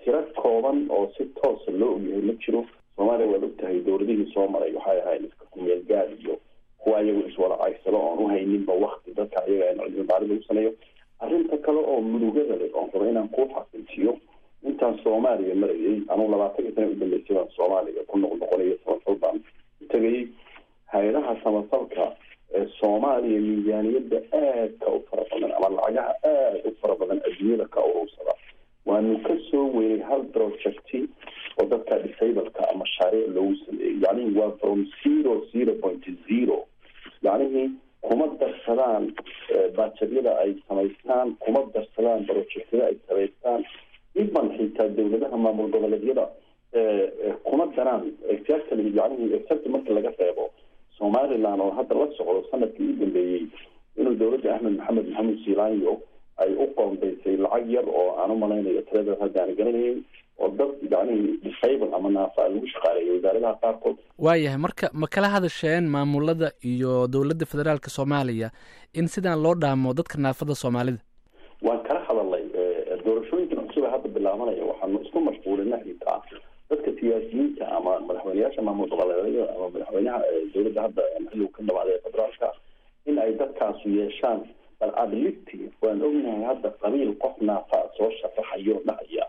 tiro kooban oo si toosa loo ogyahay ma jiro soomaaliya waad ogtahay dowladihii soo maray waxay ahayn iska kumeel gaad iyo kuwa iyagu iswada caysado oon uhayninba wakti dadka ayaga cilmi baarid lagu sameeyo arrinta kale oo murugada leh oon raba inaan kuu xaqiijiyo intaan soomaaliya marayay anugu labaatan iyo sana udambeysay baan soomaaliya ku noqnoqonayo samafal baan u tegayay hay-adaha samafalka ee soomaaliya miisaaniyadda aadka u fara badan ama lacagaha aada u fara badan adduunyada ka urursada waanu ka soo weynay hal projecti oo dadka disableka ama mashaariic loogu sameeyey yacnihi waa from zero zero point zero yacnihii kuma darsadaan baajadyada ay samaystaan kuma darsadaan projectyada ay samaystaan iban xitaa dowladaha maamul goboleedyada kuma daraan exactly yacnihi exactly marka laga reebo somaliland oo hadda la socdo sanadkii u dambeeyey inuu dowladda axmed maxamed maxamed siilaanyo ay u qoondaysay lacag yar oo aan u malaynayo tiradeed hadda aan garanayn oo dad yacnihi disable ama naafa lagu shaqaaleeyay wasaaradaha qaarkood waayahay marka ma kala hadasheen maamulada iyo dowladda federaalka soomaaliya in sidaan loo dhaamo dadka naafada soomaalida waan kala hadalnay doorashooyinkan cusub ee hadda bilaabanaya waxaanu isku mashquulina xitaa dadka siyaasiyiinta ama madaxweyneyaasha maamul goboleedyada ama madaxweynaha dowladda hadda xilligu ka dhamaaday federaalka in ay dadkaasu yeeshaan bal ability waan ognahay hadda qabiil qof naafa soo sharaxayo dhahaya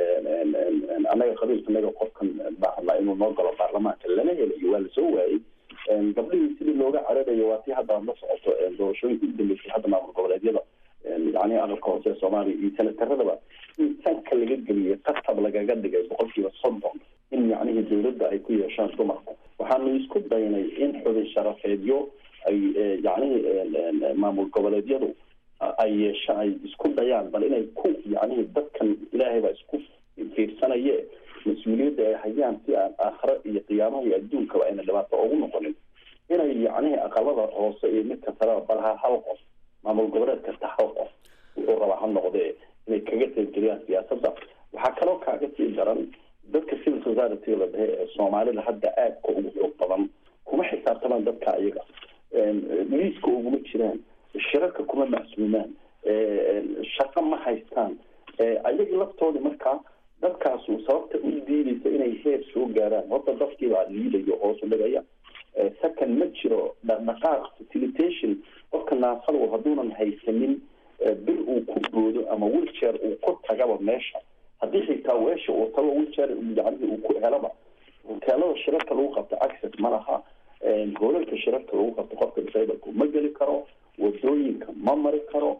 annaga qabiilkanaga qofkan baa hadlaa inuu noo galo baarlamaanka lama helayo waa lasoo waayey gabdhihii sidii looga cararayo waa tii hadda la socoto doorashooyinka u dambeysay hadda maamul goboleedyada yani aqalka hoose ee soomaaliya iyo senataradaba in sanka laga geliyay qatab lagaga dhigay boqolkiiba soddon in yacnihii dowladda ay ku yeeshaan dumarku waxaanu isku daynay in xubin sharafeedyo ay yacnihii maamul goboleedyadu ay yeesha ay isku dayaan bal inay ku yacnihii dadkan ilaahay baa isku fiirsanaye mas-uuliyadda ay hayaan si aan aakhiro iyo qiyaamaha iyo adduunkaba ayna dhibaato ugu noqonin inay yacnihii aqalada hoose iyo midka sareba bal ha hal qof maamul goboleed kasta hal qof wuxuu rabaa ha noqdee inay kaga qaybgeliyaan siyaasadda waxaa kaloo kaaga sii daran dadka civil society la dhahe ee soomaalida hadda aadka ugu xoog badan kuma xisaabtamaan dadka ayaga liiska uguma jiraan shirarka kuma macsuumaan shaqo ma haystaan ayaga laftoodii markaa dadkaasu sababta u diidaysa inay heer soo gaaraan horta dadkiibaa liidayo hoosu dhigaya second ma jiro dhaqdhaqaaq facilitation qofka naafadu hadduunan haysanin bil uu ku boodo ama wilchair uu ku tagaba meesha haddii xitaa weesha uu tago wilchair yacnihii uu ku helaba hoteelada shirarka lagu qabto access ma laha hoolalka shirarka lagu qabto qofka disableka ma geli karo wadooyinka ma mari karo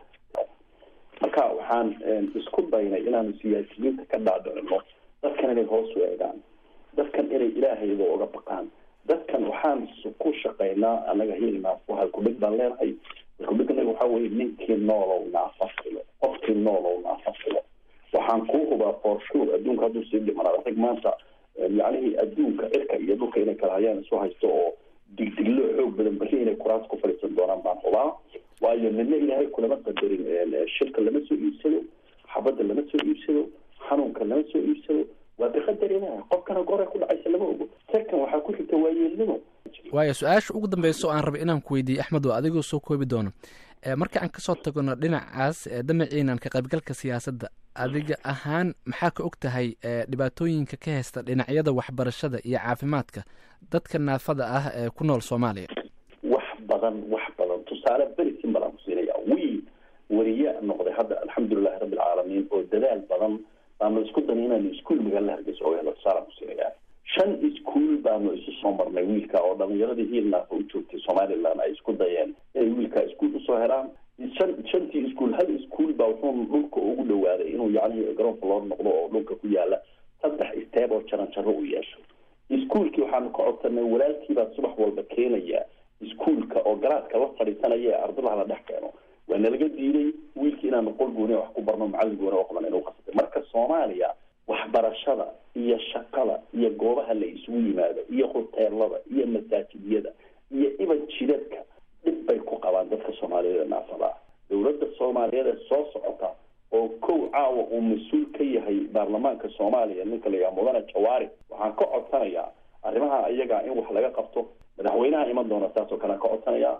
marka waxaan isku daynay inaanu siyaasiyiinta ka dhaadhicino dadkan inay hoos u eegaan dadkan inay ilaahayda oga baqaan dadkan waxaan ku shaqaynaa anaga hil naafo halkudhig baan leenahay halkudhigna waxaa weye ninkii noolow naafa filo qofkii noolow naafa filo waxaan kuu hubaa for sure adduunka hadduu sii dhimanaa rag maanta yacnihii adduunka cirka iyo dhulka inay kala hayaan isu haysto oo digdiglo xoog badan bari inay kuraas ku fadhiisan doonaan baan hubaa waayo midna ilaahay kulama qadarin shirka lama soo iibsado xabadda lama soo iibsado xanuunka lama soo iibsado waa biqadar ilaah qofkana goray ku dhacaysa lama ogo second waxaa ku xigta waayeelnimo waayo su-aasha ugu dambeysa oo aan rabay inaan ku weydiiyey axmed oo adigoo soo koobi doono marka aan kasoo tagno dhinacaas damaciinan ka qaybgalka siyaasadda adiga ahaan maxaa ka og tahay dhibaatooyinka ka haysta dhinacyada waxbarashada iyo caafimaadka dadka naafada ah ee ku nool soomaaliya wax badan wax badan tusaale beri simbal aan kusiinaya wiil wariye noqday hadda alxamdulilahi rabbi alcaalamiin oo dadaal badan baanu isku dana inaanu iskuol magaalada hargeysa oga helo tusaale aan kusiinaya shan iskuol baanu isu soo marnay wiilka oo dhalinyaradii hiilnaaka u joogtay somaliland ay isku dayeen inay wiilka iskuol usoo helaan shan shantii iskuol hal iskuol baa wuxuu dhulka ugu dhawaaday inuu yacnihii garoonka loo noqdo oo dhulka ku yaala saddex isteeb oo jaran jaro u yeesho iskuolkii waxaanu ka codsanay walaalkiibaa subax walba keenaya iskuolka oo garaadka la fadhiisanaya ee ardadaha la dhex keeno waa nalaga diiday wiilkii inaanu qol gooni wax ku barno macallin gooni oo qaban inuu qasatay marka soomaaliya waxbarashada iyo shaqada iyo goobaha la isugu yimaado iyo hoteelada iyo masaajidyada iyo iban jidadka dhib bay ku qabaan dadka soomaaliyeed ee naafada dowladda soomaaliyeed ee soo socota oo kow caawa uu mas-uul ka yahay baarlamaanka soomaaliya ninka la yidhaha mudane jawaari waxaan ka codsanayaa arrimaha iyaga in wax laga qabto madaxweynaha iman doona saas oo kale aan ka codsanayaa